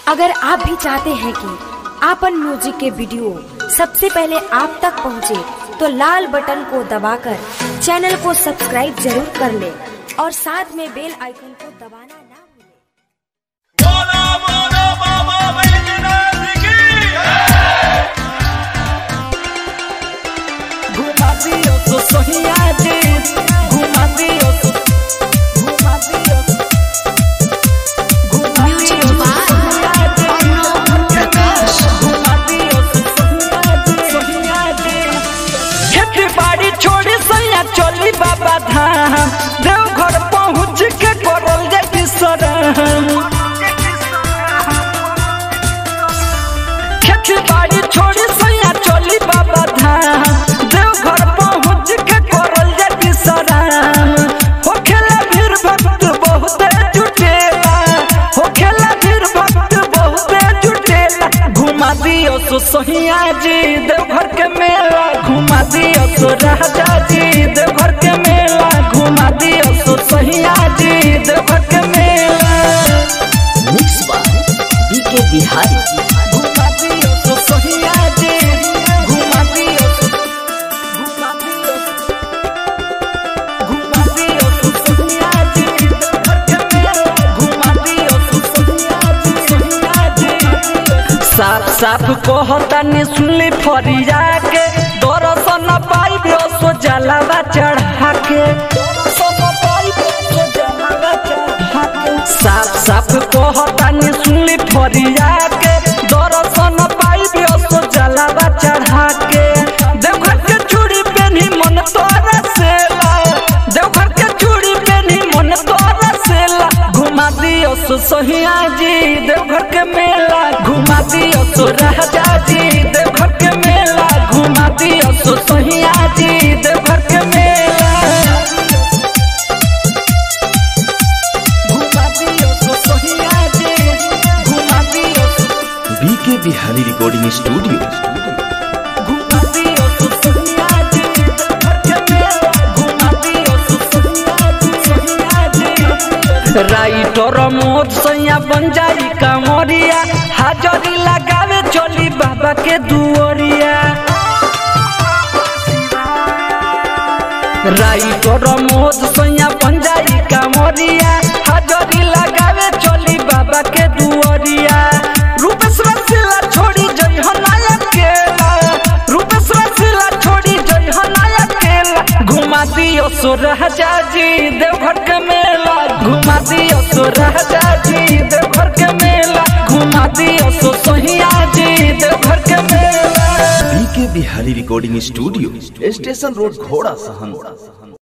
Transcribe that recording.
अगर आप भी चाहते हैं कि आपन म्यूजिक के वीडियो सबसे पहले आप तक पहुंचे, तो लाल बटन को दबाकर चैनल को सब्सक्राइब जरूर कर ले और साथ में बेल आइकन को दबाना ना भूलें। बोलो बोलो बाबा बैजनाथ की घुमा दियो तो सोहिया जी घुमा दियो तो घुमा दियो घुमा Music दियो तो by सोहिया जी Arnav Prakash. घुमा दियो तो सोहिया जी सोहिया जी खेती बाड़ी छोड़ी सैया चली बाबा धाम देवघर पहुँच के करल जाती सरम खेती बाड़ी छोड़ी सैया चली बाबा धाम देवघर पहुँच के करल जाती सराम होखेला भीड़ भक्त बहुत जुटेला होखेला भीड़ भक्त बहुत जुटेला घुमा दियो सो सोहिया जी देवघर के मेला घुमा दियो सो राजा जी देवघर के मेला घुमा दियो सो सोहिया जी देवघर के मेला मिक्स बाय बीके बिहारी घुमा दियो तो सोहिया जी घुमा दियो तो घुमा दियो घुमा दियो तो सोहिया जी घर के मेला घुमा दियो तो सोहिया जी सोहिया जी साफ साफ कहता ने सुनली फरिया के दरसन पाइबे सो जलावा चढ़ा के दरसन पाइबे सो जलावा चढ़ा के साफ साफ कहता ने सुनली फरिया के दरसन पाइबे सो जलावा चढ़ा के देवघर के चूड़ी पेनी मन तोरा सेला देवघर के चूड़ी पेनी मन तोरा सेला घुमा दियो सो सोहिया जी देवघर के मेला घुमा दियो सो राजा जी देवघर के मेला घुमा दियो सो सोहिया जी देवघर के मेला घुमा दियो सो सोहिया जी घुमा दियो सो बीके बिहारी रिकॉर्डिंग स्टूडियो घुमा दियो सो सोहिया जी देवघर के मेला घुमा दियो सो सोहिया जी सोहिया जी राइटर मोद सैया बन जाई कांवरिया हाजरी लगावे चली बाबा के दुआरिया राइटर मोद सैया बन जाई कांवरिया हाजरी लगावे चली बाबा के दुआरिया रूपेश रसीला छोड़ी जई हो नाया केला रूपेश रसीला छोड़ी जई हो नाया केला घुमा दियो सो राजा जी देवघर के मेला घुमा दियो सो राजा जी देवघर के मेला घुमा दियो सो सोहिया जी देवघर के मेला BK Bihari recording studio station road घोड़ा सहन